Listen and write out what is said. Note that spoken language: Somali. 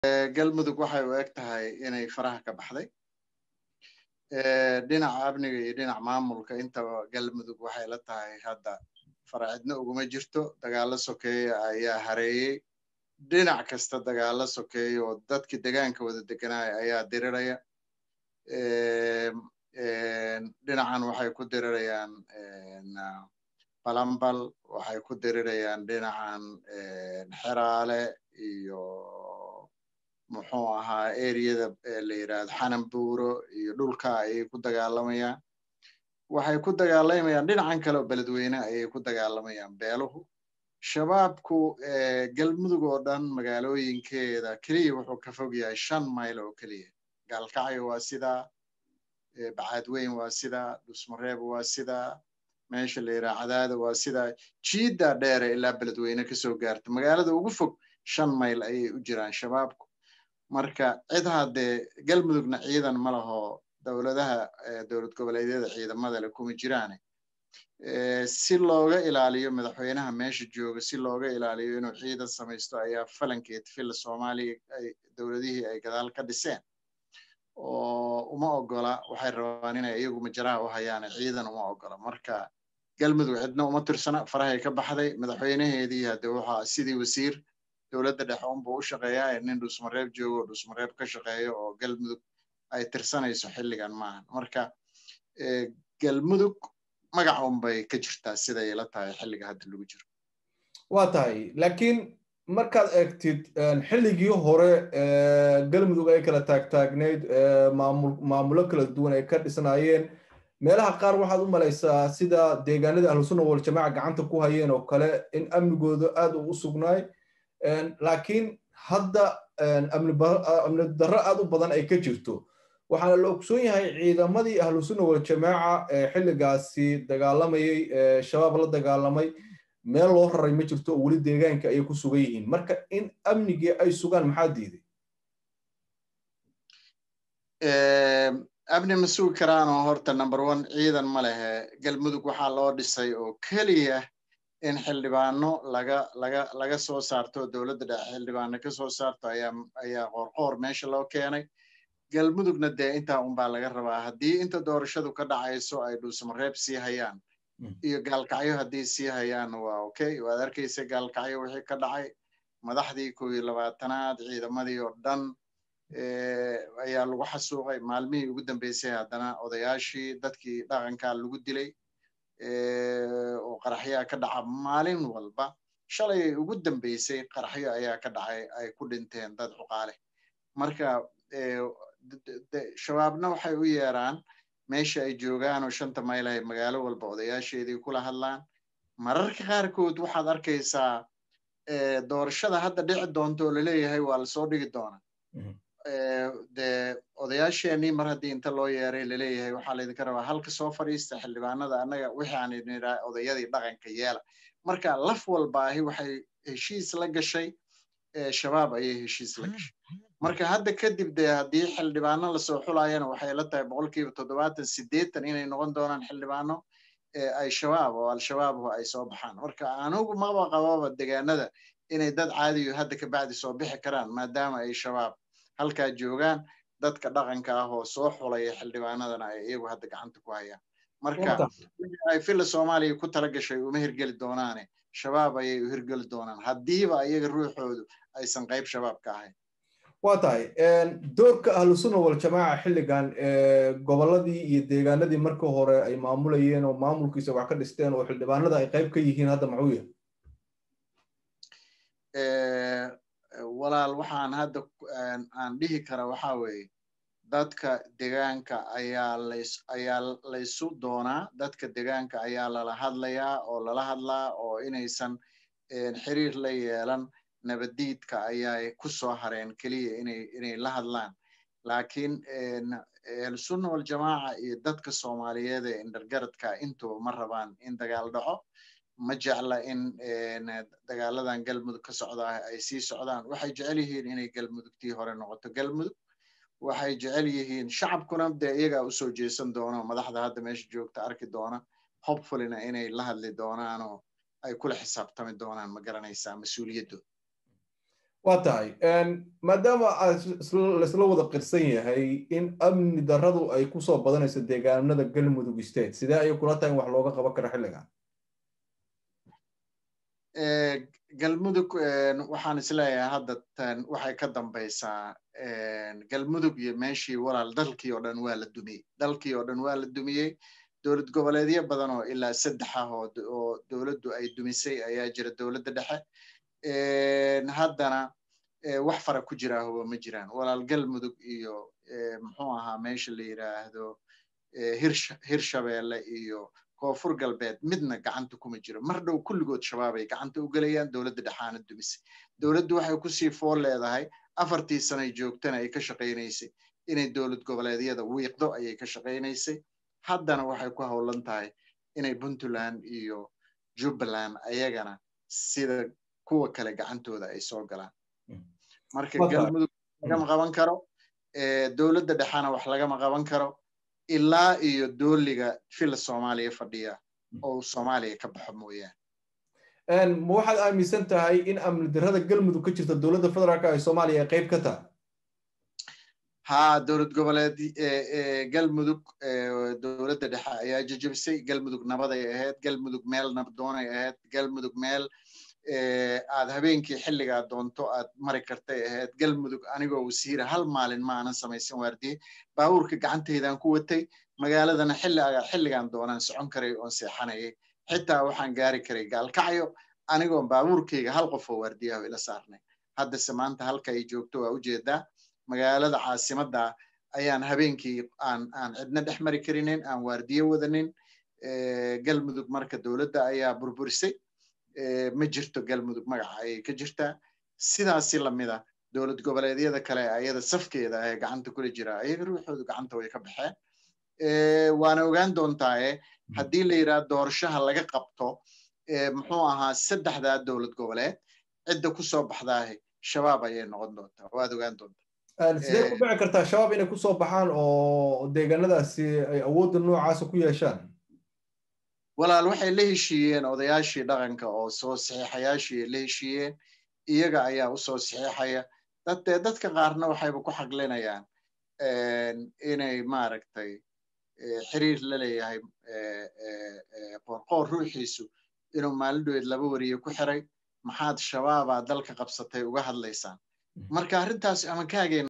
galmudug waxay u eg tahay inay faraha ka baxday dhinaca amniga iyo dhinaca maamulka intaba galmudug waxay la tahay hadda faracidna uguma jirto dagaalo sokeeya ayaa hareeyey dhinac kasta dagaalo sokeeya oo dadkii degaanka wada deganaya ayaa diriraya dhinacan waxay ku dirirayaan balambal waxay ku dirirayaan dhinacan xeraale iyo muxuu ahaa eriyada la yidhaahdo xananbuuro iyo dhulka ayay ku dagaalamayaan waxay ku dagaalamayaan dhinacan kale oo beledweyne ayay ku dagaalamayaan beeluhu shabaabku galmudug oo dhan magaalooyinkeeda keliya wuxuu ka fog yahay shan mayl oo keliya gaalkacyo waa sidaa bacaadweyn waa sidaa dhusmareeb waa sidaa meesha la yidhaha cadaada waa sidaa jiiddaa dheere ilaa beledweyne kasoo gaarta magaalada ugu fog shan mayl ayay u jiraan shabaabku marka cid haddee galmudugna ciidan ma laho dowladaha dowlad goboleedyada ciidamada le kuma jiraane si looga ilaaliyo madaxweynaha meesha jooga si looga ilaaliyo inuu ciidan samaysto ayaa falankeed filla soomaaliya dowladihii ay gadaal ka dhiseen oo uma ogola waxay rabaan inay iyagu majaraha u hayaane ciidan uma ogola marka galmudug cidna uma tirsana farahay ka baxday madaxweynaheedii hadde waxaa sidii wasiir dowladda dhexe unbuu u shaqeeyaa nin dhusmareeb joogo oo dhusmareeb ka shaqeeyo oo galmudug ay tirsanayso xilligan maahan marka galmudug magaca unbay ka jirtaa siday la tahay xilliga hadda lagu jiro waa tahay laakiin markaad eegtid xilligii hore galmudug ay kala taagtaagnayd maamulo kala duwan ay ka dhisnaayeen meelaha qaar waxaad u malaysaa sida deegaanada ahlusunna waljamaaca gacanta ku hayeen oo kale in amnigooda aad u sugnaay laakiin hadda amni darro aad u badan ay ka jirto waxaana la ogsoon yahay ciidamadii ahlusunna waljamaaca ee xilligaasi dagaalamayay shabaab la dagaalamay meel loo raray ma jirto oo weli deegaanka ayay ku sugan yihiin marka in amnigii ay sugaan maxaa diiday amni ma sugi karaanoo horta number one ciidan ma lehe galmudug waxaa loo dhisay oo keliya in xildhibaano laga laga laga soo saarto dowladda dhexe xildhibaano ka soo saarto ayaa ayaa qoorqoor meesha loo keenay galmudugna dee intaa unbaa laga rabaa haddii inta doorashadu ka dhacayso ay dhuusamareeb sii hayaan iyo gaalkacyo haddii sii hayaan waa okay waad arkaysa gaalkacyo wixii ka dhacay madaxdii kow iyo labaatanaad ciidamadii oo dhan ayaa lagu xasuuqay maalmihii ugu dambeysay haddana odayaashii dadkii dhaqankaa lagu dilay oo qaraxyaa ka dhaca maalin walba shalay ugu dambeysay qaraxyo ayaa ka dhacay ay ku dhinteen dad cuqaale marka shabaabna waxay u yeeraan meesha ay joogaan oo shanta mayl ay magaalo walba odayaasheedii kula hadlaan mararka qaarkood waxaad arkaysaa doorashada hadda dhici doonta oo laleeyahay waa lasoo dhigi doonaa dee odayaasheenii mar haddii inta loo yeeray laleeyahay waxaa laydinka rabaa halka soo fadhiista xildhibaanada annaga wixii aan idinidhaa odayadii dhaqanka yeela marka laf walbaahi waxay heshiis la gashay shabaab ayay heshiis la gashay marka hadda kadib dee haddii xildhibaano lasoo xulayana waxay la tahay boqolkiiba toddobaatan siddeetan inay noqon doonaan xildhibaano ay shabaab oo al-shabaabhu ay soo baxaan marka anugu maba qababa degaanada inay dad caadiyo hadda kabacdi soo bixi karaan maadaama ay shabaab halkaa joogaan dadka dhaqanka ah oo soo xulaya xildhibaanadana ay iyagu hadda gacanta ku hayaan marka ay filla soomaaliya ku tala gashay uma hirgeli doonaane shabaab ayay u hirgeli doonaan haddiiba iyaga ruuxoodu aysan qayb shabaab ka ahayn waa tahay doorka ahlusunna waljamaaca xilligan gobolladii iyo deegaanadii markii hore ay maamulayeen oo maamulkiisa wax ka dhisteen oo xildhibaanada ay qayb ka yihiin hadda maxuu yahay walaal waxaan hadda aan dhihi kara waxaa weeye dadka degaanka ayaa lays ayaa laysu doonaa dadka degaanka ayaa lala hadlayaa oo lala hadlaa oo inaysan xiriir la yeelan nabadiidka ayaa ku soo hareen keliya inay inay la hadlaan laakiin ahlusunna waljamaaca iyo dadka soomaaliyeed ee indhargaradka intuba ma rabaan in dagaal dhaco ma jecla in dagaaladan galmudug ka socdaa ay sii socdaan waxay jecel yihiin inay galmudugtii hore noqoto galmudug waxay jecel yihiin shacabkuna dee iyagaa usoo jeesan doono madaxda hadda meesha joogta arki doona hopefullyna inay la hadli doonaan oo ay kula xisaabtami doonaan ma garanaysaa mas-uuliyaddooda waa tahay maadaama laisla wada qirsan yahay in amni darradu ay kusoo badanayso deegaanada galmudug state sidee ayay kula tahay in wax looga qaban karo xilligan galmudug waxaan isleeyahay hadda tan waxay ka dambaysaa galmudug iyo meeshii walaal dalkii oo dhan waa la dumiyey dalkii oo dhan waa la dumiyey dowlad goboleedyo badan oo ilaa saddex ah oo dowladdu ay dumisay ayaa jira dowladda dhexe haddana wax fara ku jira huba ma jiraan walaal galmudug iyo muxuu ahaa meesha la yidhaahdo hirshabeelle iyo koonfur galbeed midna gacanta kuma jiro mar dhow kulligood shabaabay gacanta u gelayaan dowladda dhexaana dumisay dowladdu waxay kusii fool leedahay afartii sanay joogtana ay ka shaqaynaysay inay dowlad goboleedyada wiiqdo ayay ka shaqaynaysay haddana waxay ku howlan tahay inay puntland iyo jubbaland ayagana sida kuwa kale gacantooda ay soo galaan marka galmudug lagama qaban karo dowladda dhexana wax lagama qaban karo ilaa iyo dooliga fila soomaaliya fadhiya oo soomaaliya ka baxo mooyaane ma waxaad aaminsan tahay in amni darrada galmudug ka jirta dowladda federaalk ee soomaaliya ay qayb ka tahay ha dowlad goboleed galmudug dowladda dhexe ayaa jajabisay galmudug nabaday ahayd galmudug meel nabdoonay ahayd galmudug meel aad habeenkii xilligaa doonto aad mari kartay ahayd galmudug anigoo wasiira hal maalin ma aanan samaysan waardiye baabuurka gacantaydaan ku watay magaaladana xilligaan doonaan socon karay oon seexanayay xitaa waxaan gaari karay gaalkacyo anigoon baabuurkayga hal qof oo waardiyaho ila saarnay haddase maanta halka ay joogto waa ujeedaa magaalada caasimadda ayaan habeenkii aan aan cidna dhex mari karinin aan waardiye wadanin galmudug marka dowladda ayaa burburisay ma jirto galmudug magaca ayay ka jirtaa sidaasi lamida dowlad goboleedyada kale ayada safkeeda ee gacanta kula jira ayaga ruuxoodu gacanta way ka baxeen waana ogaan doontaaye haddii la yidhaha doorashaha laga qabto muxuu ahaa saddexdaa dowlad goboleed cidda ku soo baxdaahe shabaab ayay noqon doontaa waad ogaan doontaa sidee ku dhici kartaa shabaab inay kusoo baxaan oo deegaanadaasi ay awoodda noocaasa ku yeeshaan walaal waxay la heshiiyeen odayaashii dhaqanka oo soo saxiixayaashii la heshiiyeen iyaga ayaa u soo saxiixaya dadee dadka qaarna waxayba ku xaglinayaan inay maaragtay xiriir la leeyahay qoorqoor ruuxiisu inuu maalindhoweed laba wariye ku xiray maxaad shabaabaa dalka qabsatay uga hadlaysaan marka arrintaas ama kaageen